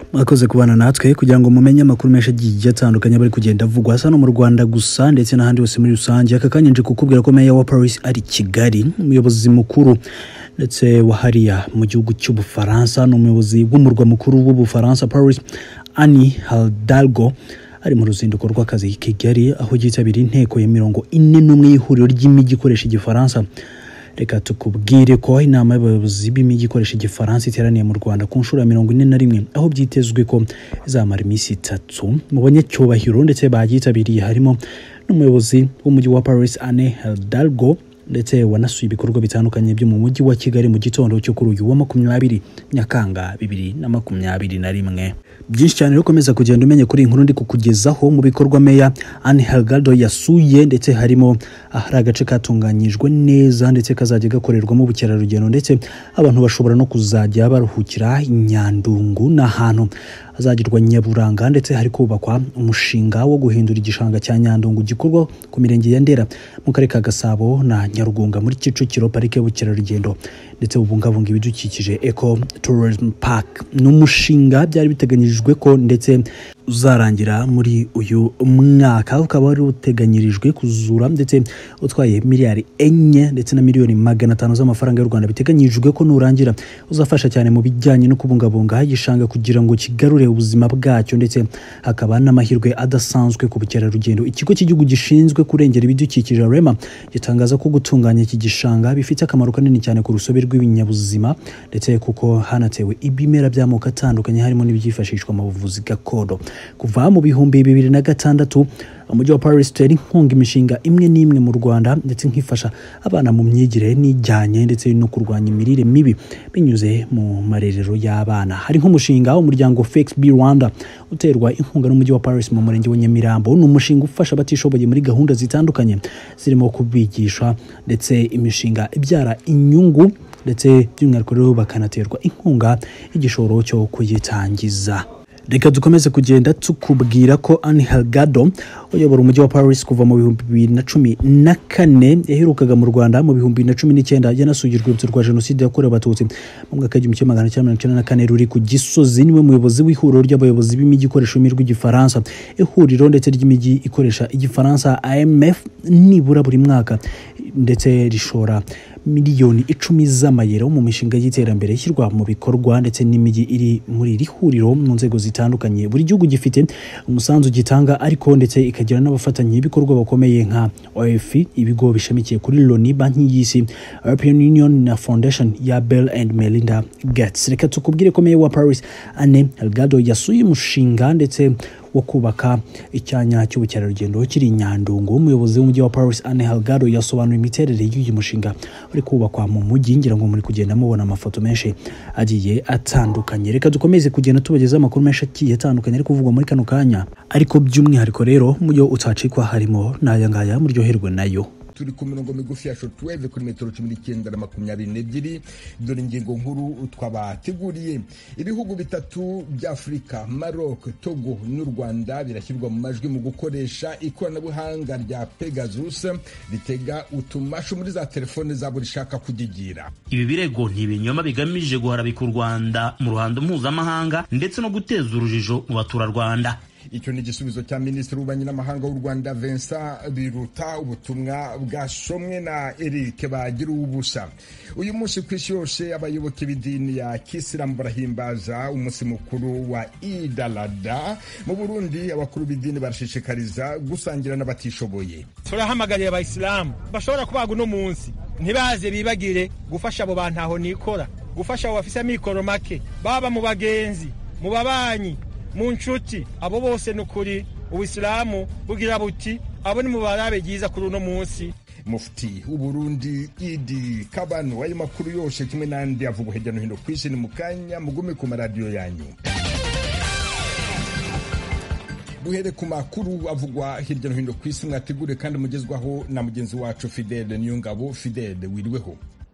mwakoze kubana natwe kugira ngo mumenye amakuru menshi agiye atandukanye bari kugenda avugwa hasa no mu rwanda gusa ndetse n'ahandi hose muri rusange aka kanya nje kukubwira ko meya wa paris ari kigali umuyobozi mukuru ndetse wa hariya mu gihugu cy'ubufaransa ni umuyobozi w'umurwa mukuru w'ubufaransa paris ani haldalgo ari mu ruzinduko rw'akazi i kigali aho yitabiriye inteko ya mirongo ine n'umwe y'ihuriro ry'imijyi ikoresha igifaransa reka tukubwire ko inama y'abayobozi b'imijyi ikoresha igifaransa iteraniye mu rwanda ku nshuro ya mirongo ine na rimwe aho byitezwe ko izamara iminsi itatu mu banyacyubahiro ndetse bagyitabiriye harimo n'umuyobozi w'umujyi wa paris ane hidalgo ndetse wanasuye ibikorwa bitandukanye byo mu mujyi wa kigali mu gitondo cyo kuri uyu wa makumyabiri nyakanga bibiri na makumyabiri na rimwe byinshi cyane rero ukomeza kugenda umenya kuri iyi nkuru ndi kukugezaho mu bikorwa meya Anne Helgado yasuye ndetse harimo ahari agace katunganyijwe neza ndetse kazajya gakorerwamo ubukerarugendo ndetse abantu bashobora no kuzajya baruhukira i Nyandungu ni ahantu hazagirwa nyaburanga ndetse hari kubakwa umushinga wo guhindura igishanga cya Nyandungu gikorwa ku mirenge ya Ndera mu karere ka Gasabo na Nyarugunga muri Kicukiro parike y'ubukerarugendo ndetse bubungabunga ibidukikije Eco Tourism Park ni umushinga byari biteganyijwe ko ndetse uzarangira muri uyu mwaka ukaba wari uteganyirijwe kuzura ndetse utwaye miliyari enye ndetse na miliyoni magana atanu z'amafaranga y'u Rwanda biteganyijwe ko nurangira uzafasha cyane mu bijyanye no kubungabunga igishanga kugira ngo kigarure ubuzima bwacyo ndetse hakaba n'amahirwe adasanzwe ku bukerarugendo ikigo cy'igihugu gishinzwe kurengera ibidukikije rema gitangaza ko gutunganya iki gishanga bifite akamaro kanini cyane ku rusobe rw'ibinyabuzima ndetse kuko hanatewe ibimera by'amoko atandukanye harimo n'ibyifashishwa mu buvuzi gakondo kuva mu bihumbi bibiri na gatandatu umujyi wa paris utera inkunga imishinga imwe n'imwe mu rwanda ndetse nkifasha abana mu myigire n'ijyanye ndetse no kurwanya imirire mibi binyuze mu marerero y'abana hari nk'umushinga w'umuryango fex b rwanda uterwa inkunga n'umujyi wa paris mu murenge wa nyamirambo ni umushinga ufasha abatishoboye muri gahunda zitandukanye zirimo kubigisha ndetse imishinga ibyara inyungu ndetse by'umwihariko rero bakanaterwa inkunga y'igishoro cyo kuyitangiza reka dukomeze kugenda tukubwira ko Anne Helgado uyobora umujyi wa Paris kuva mu bihumbi bibiri na cumi na kane yaherukaga mu Rwanda mu bihumbi bibiri na cumi n'icyenda yanasuye urwibutso rwa jenoside yakorewe abatutsi mu mwaka w'igihumbi kimwe magana cyenda mirongo icyenda na kane ruri ku Gisozi niwe muyobozi w'ihuriro ry'abayobozi b'imijyi ikoresha ururimi rw'igifaransa ihuriro ndetse ry'imijyi ikoresha igifaransa IMF nibura buri mwaka ndetse rishora miliyoni icumi z'amayero mu mishinga y'iterambere ishyirwa mu bikorwa ndetse n'imijyi iri muri iri huriro mu nzego zitandukanye buri gihugu gifite umusanzu gitanga ariko ndetse ikagira n'abafatanyabikorwa bakomeye nka OEF ibigo bishamikiye kuri Loni banki y'isi European Union na Foundation ya Bill and Melinda Gates reka tukubwire ko meya wa Paris Anne Helgado yasuye umushinga ndetse wo kubaka icyanya cy'ubukerarugendo kiri i Nyandungu umuyobozi w'umujyi wa Paris Anne Helgado yasobanuye imiterere y'uyu mushinga uri kubakwa mu mujyi ngira ngo muri kugenda mubona amafoto menshi agiye atandukanye reka dukomeze kugenda tubagezaho amakuru menshi agiye atandukanye ari kuvugwa muri kano kanya ariko by'umwihariko rero mu yo utacikwa harimo n'aya ngaya muryoherwe nayo turi ku mirongo migufi ya shortwave kuri metero cumi n'icyenda na makumyabiri n'ebyiri dore ingingo nkuru twabateguriye ibihugu bitatu bya afurika maroc togo n'u rwanda birashyirwa mu majwi mu gukoresha ikoranabuhanga rya pegasus ritega utumashu muri za telefone zabo rishaka kudigira ibi birego ni ibinyoma bigamije guharabika u rwanda mu ruhando mpuzamahanga ndetse no guteza urujijo mu baturarwanda icyo ni igisubizo cya minisitiri w'ububanyi n'amahanga w'u rwanda vincent biruta ubutumwa bwasomwe na eric bagira ubusa uyu munsi ku isi yose abayoboke b'idini ya kisilamu barahimbaza umunsi mukuru wa idalada mu burundi abakuru b'idini barashishikariza gusangira n'abatishoboye turahamagariye abayisilamu bashobora kubaga uno munsi ntibaze bibagire gufasha abo bantu aho nikora gufasha abo bafise amikoro make baba mu bagenzi mu babanyi mu nshuti abo bose ni ukuri ubisilamu bugira buti abo ni mu barabe byiza kuri uno munsi mufti w'uburundi idi kabano ayo makuru yose kimwe n'andi avugwa hirya no hino ku isi ni mu kanya mugume ku maradiyo yanyu duhere ku makuru avugwa hirya no hino ku isi mwategure kandi mugezwaho na mugenzi wacu fidele niyongabo fidele wiriweho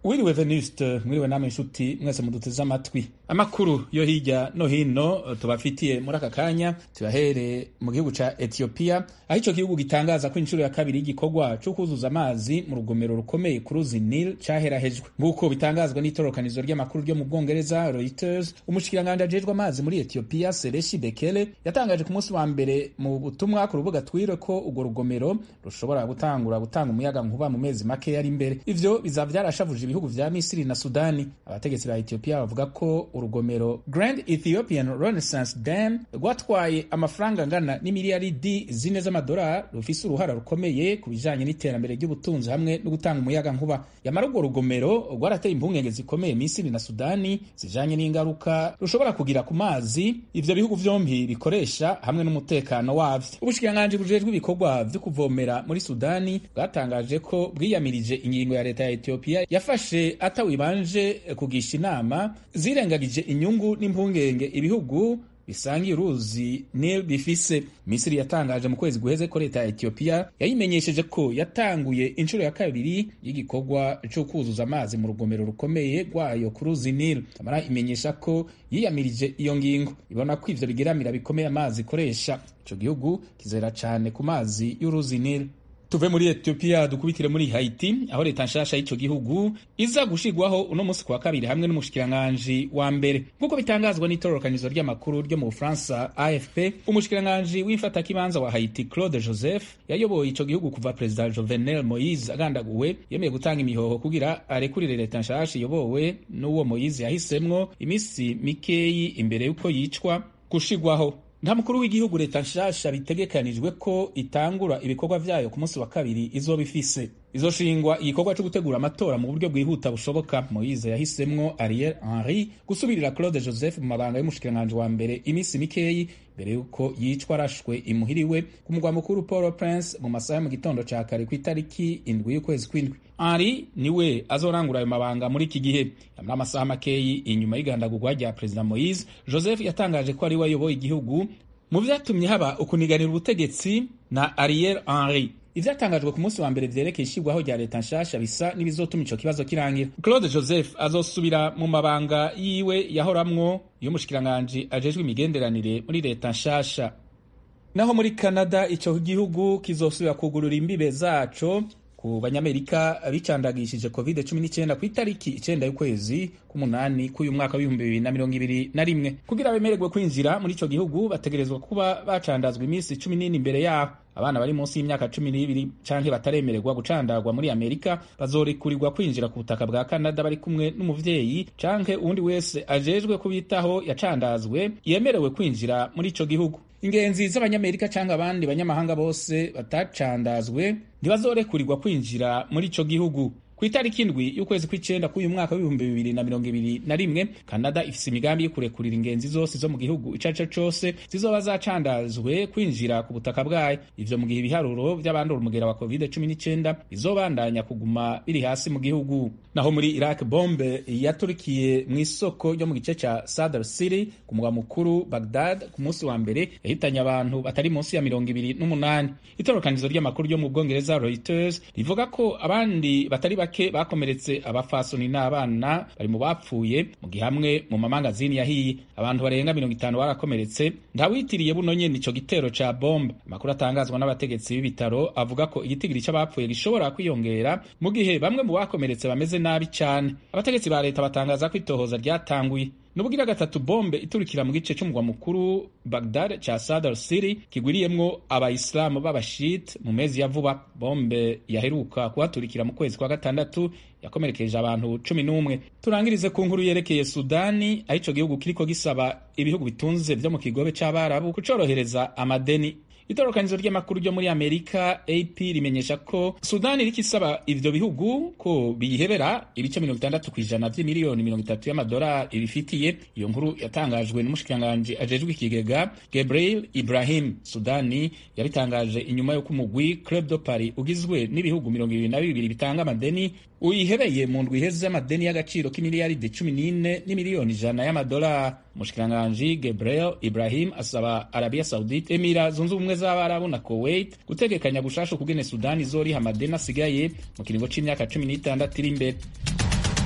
wiriwe venuste mwiriwe namwe inshuti mwese muduteze amatwi amakuru yo hirya no hino tubafitiye muri aka kanya tuyahere mu gihugu ca etiyopiya aho ico gihugu gitangaza ko inshuro ya kabiri y'igikorwa co kuzuza amazi mu rugomero rukomeye ku ruzi nil caherahejwe nk'uko bitangazwa n'itorokanizo ry'amakuru ryo mu bwongereza reuters umushikiranganji ajejwe amazi muri etiyopiya sereshi bekele yatangaje ku munsi wa mbere mu butumwa ku rubuga twire ko urwo rugomero rushobora gutangura gutanga umuyaga nkuba mu mezi make ari imbere ivyo bizaba vyarashavuje ibihugu vya misiri na sudani abategetsi ba etiyopiya bavuga ko urugomero grand ethiopian renaissance dam rwatwaye amafaranga angana n'imiliyaridi zine z'amadolari rufise uruhara rukomeye ku bijanye n'iterambere ry'ubutunzi hamwe no gutanga umuyaga nkuba yamara urwo rugomero rwarateye impungenge zikomeye misiri na sudani zijanye n'ingaruka rushobora kugira ku mazi ivyo bihugu vyompi bikoresha hamwe n'umutekano wavyo ubushikiranganji bujejwe ibikorwa vyo kuvomera muri sudani bwatangaje ko bwiyamirije ingingo ya leta ya etiyopiya yafashe atawibanje kugisha inama zirengagije inyungu n'impungenge ibihugu bisangiye uruzi nil bifise misiri yatangaje mu kwezi guheze ko leta ya etiyopiya yayimenyesheje ko yatanguye inshuro ya kabiri y'igikorwa cyo kuzuza amazi mu rugomero rukomeye rwayo ku ruzi nil amara imenyesha ko yiyamirije iyo ngingo ibona ko ivyo bigeramira bikomeye amazi ikoresha ico gihugu kizera cane ku mazi y'uruzi nil tuve muri etiyopiya dukubitire muri haiti aho leta nshasha y'ico gihugu iza gushirwaho uno munsi kuwa kabiri hamwe n'umushikiranganji wa mbere nk'uko bitangazwa n'itororokanizo ry'amakuru ryo mu bufaransa afp umushikiranganji w'imfatakibanza wa haiti claude joseph yayoboye ico gihugu kuva perezida jovenel moise agandaguwe yemeye gutanga imihoho kugira arekurire leta nshasha iyobowe n'uwo moise yahisemwo imisi mikeyi imbere y'uko yicwa gushirwaho nta mukuru w'igihugu leta nshasha bitegekanijwe ko itangura ibikorwa vyayo ku munsi wa kabiri izoba ifise izoshingwa igikorwa cyo gutegura amatora mu buryo bwihuta bushoboka moise yahisemwo ariel henry gusubirira claude joseph mu mabanga y'umushikiranganji wa mbere iminsi mikeyi mbere y'uko yicwa arashwe imuhiriwe ku mugwa mukuru paul prince mu masaha mu gitondo ca kare ku itariki indwi y'ukwezi kw'indwi henry niwe azorangura ayo mabanga muri iki gihe yamara amasaha makeyi inyuma y'igandagurwa rya perezida moise joseph yatangaje ko ari we ayoboye igihugu mu vyatumye haba ukuniganira ubutegetsi na ariel henry ivyatangajwe ku munsi wa mbere vyerekeye ishirwaho rya leta nshasha bisa n'ibizotuma ico kibazo kirangira claude joseph azosubira mu mabanga yiwe yahoramwo y'umushikiranganji ajejwe imigenderanire muri leta nshasha naho muri canada ico gihugu kizosubira kugurura imbibe zaco ku banyamerika bicandagishije covid 19 ku itariki icenda y'ukwezi k'umunani k'uyu mwaka w'ibihumbi bibiri na mirongo ibiri na rimwe kugira bemererwe kwinjira muri ico gihugu bategerezwa kuba bacandazwa iminsi cumi n'ine imbere yaho abana bari munsi y'imyaka cumi n'ibiri canke bataremererwa gucandagwa muri amerika bazorekurirwa kwinjira ku butaka bwa kanada bari kumwe n'umuvyeyi canke uwundi wese ajejwe kubitaho yacandazwe yemerewe kwinjira muri ico gihugu ingenzi z'abanyamerika canke abandi banyamahanga bose batacandazwe ntibazorekurirwa kwinjira muri ico gihugu ku itariki indwi y'ukwezi kw'icenda k'uyu mwaka w'ibihumbi bibiri na mirongo ibiri na rimwe kanada ifise imigambi yo kurekurira ingenzi zose zo mu gihugu ico arico cose zizoba zacandazwe kwinjira ku butaka bwayo ivyo mu gihe ibiharuro vy'abandura umugera wa covid cumi n'icenda bizobandanya kuguma biri hasi mu gihugu naho muri iraq bombe yaturikiye mu isoko ryo mu gice ca sadr city ku mugwa mukuru bagdad ku munsi wa mbere yahitanye abantu batari munsi ya mirongo ibiri n'umunani itorokanizo ry'amakuru ryo mu bwongereza reuters rivuga ko abandi batari bake bakomeretse abafasoni n'abana bari mu bapfuye mu gihe hamwe mu mamangazini yahiye abantu barenga mirongo itanu barakomeretse ntawitiriye buno nyene ico gitero ca bombe amakuru atangazwa n'abategetsi b'ibitaro avuga ko igitigiri c'abapfuye gishobora kwiyongera mu gihe bamwe mu bakomeretse bameze nabi cane abategetsi ba leta batangaza ko itohoza ryatanguye nubugira gatatu bombe iturikira mu gice c'umugwa mukuru Baghdad ca Sadr City kigwiriyemwo abayisilamu b'abashit mu mezi ya vuba bombe yaheruka kuhaturikira mu kwezi kwa gatandatu yakomerekeje abantu cumi n'umwe turangirize ku nkuru yerekeye Sudani aho ico gihugu kiriko gisaba ibihugu bitunze vyo mu kigobe c'abarabu kucorohereza amadeni itorokanizo ry'amakuru ryo muri amerika ap rimenyesha ko sudani iriko isaba ivyo bihugu ko biyihebera ibice mirongo itandatu ku ijana vy'imiliyoni mirongo itatu y'amadolari ibifitiye iyo nkuru yatangajwe n'umushikiranganji ajejwe ikigega gabriel ibrahim sudani yabitangaje inyuma y'uko umugwi club de paris ugizwe n'ibihugu mirongo ibiri na bibiri bitanga amadeni uyihebeye mu ndwi iheze y'amadeni y'agaciro k'imiliyaridi cumi n'ine n'imiliyoni ijana y'amadolari umushikiranganji gabriel ibrahim asaba arabiya saudite emira zunze ubumwe z'abarabu na kuwait gutegekanya gushasha ukugene sudani izoriha amadeni asigaye mu kiringo c'imyaka cumi n'itandatu iri imbere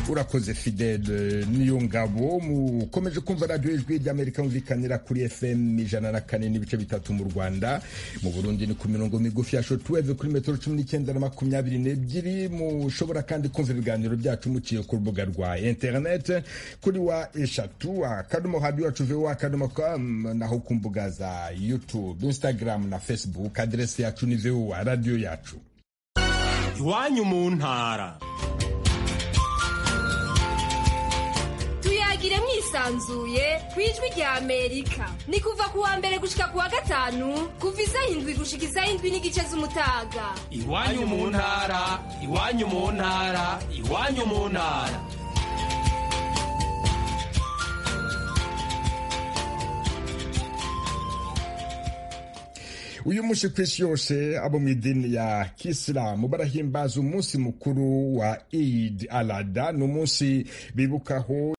urakoze fidele niyo ngabo mukomeje kumva radiyo ijwi ry'amerika yumvikanira kuri fm ijana na kane n'ibice bitatu mu rwanda mu burundi ni ku mirongo migufi ya shotweve kuri metero cumi n'icyenda na makumyabiri n'ebyiri mushobora kandi kumva ibiganiro byacu muciye ku rubuga rwa interinete kuri wa eshatu akadomo radiyo yacu voa akadomo com naho ku mbuga za youtube instagram na facebook aderesi yacu ni voa radiyo yacu iwanyu mu ntara tuyagire mwisanzuye ku ijwi rya amerika ni kuva ku wa mbere gushika ku wa gatanu kuva isaha indwi gushika isaha indwi n'igice z'umutaga iwanyu mu ntara iwanyu mu ntara iwanyu mu ntara uyu munsi ku isi yose abo mu idini ya kisilamu barahimbaza umunsi mukuru wa Eid al-Adha ni umunsi bibukaho